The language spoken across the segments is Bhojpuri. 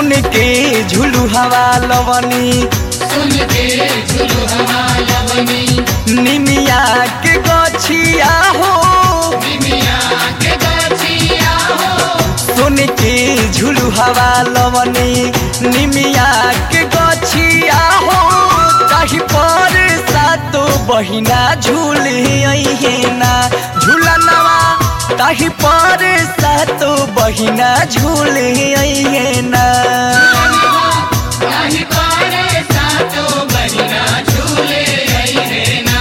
सुन के झुलू हवा लवनी सुन के झुलु हवा लवनी निमिया के गछिया हो निमिया के गछिया हो सुन के झुलू हवा लवनी निमिया के गछिया हो ताही पर सातो बहिना झूले ना झूला नवा ताही पर सातो बहिना झूले ना नाही पारे सातो बहिना झूले अइहे ना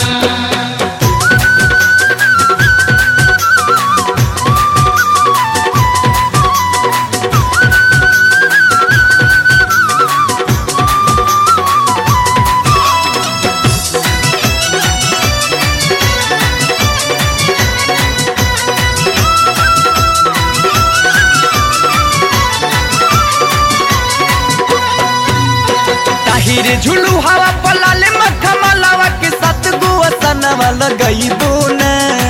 ताहिर झुलू हवा पलाले मक्खा मलावा के साथ गुआ सनवा लगईबो ना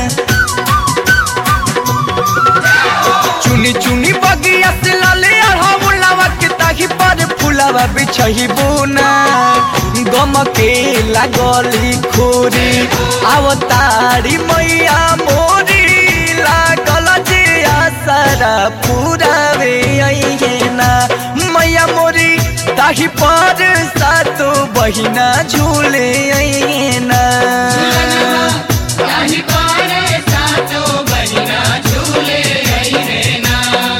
चुनी चुनी बगिया से लाले अढ़ाउलावा के ताही पर फुलावा बिछहिबो ना गम के लागली खोरी आवतारी मैया मोरी लागल जे आसरा पुरावे अइहे ना मैया मोरी ताही पर सातो बहिना झूले अइहे ना नाही पारे सातो बहिना झूले अइहे ना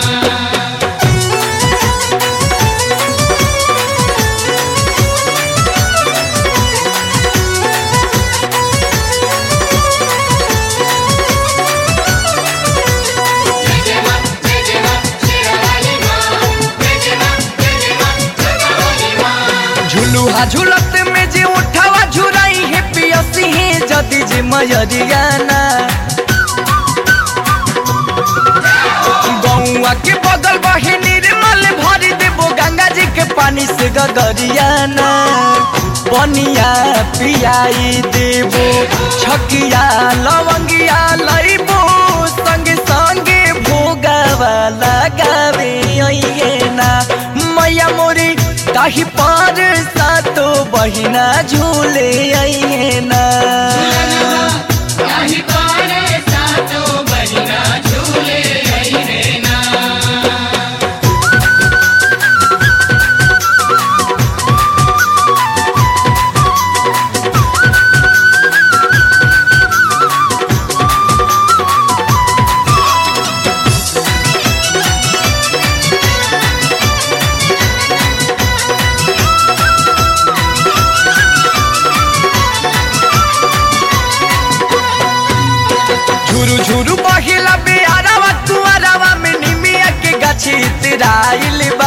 बेजेमा बेजेमा शेरावाली माँ बेजेमा बेजेमा जोगावाली माँ झुलुहा झुलत में जे उठावा झुराई है पियसी है जदि जे मयरियाना गौआ के बगल बहे निर्मल भरी देबो गंगा जी के पानी से गगरियाना पनिया पियाई देबो छकिया लवंगिया लइबो संगे संगे भोगावा लगावे अइहे ना मैया मोरी ताही पर सातो बहिना झूले अइहे ना नाही पारे सातो बहिना झूले अइहे ना झुरु झुरु बहिला बेआरावा कुआरावा में निमिया के गाछी तिराइल बा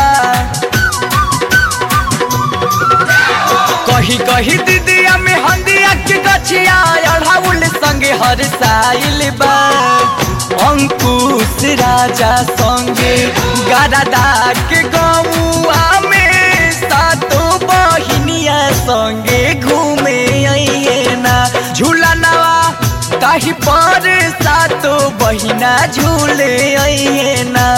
कही कही दीदिया में हंदिया के गछिया अढ़ाउल संगे हर साइल बा अंकुश राजा संगे गारादा के गौआ में सातो बहिनिया संगे घूमे अइहे ना झूला नवा ताही पर सातो बहिना झूले अइहे ना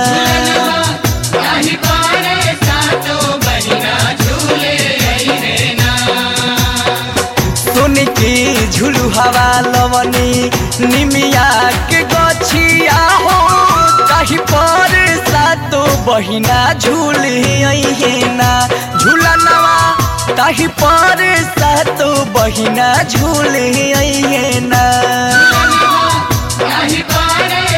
नाही पारे सातो बहिना झूले अइहे ना सुन के झुलू हवा लवनी निमिया के गछिया हो ताही पर सातो बहिना झूले अइहे ना झूला नवा ताही पर सातो बहिना झूले अइहे ना नाही पारे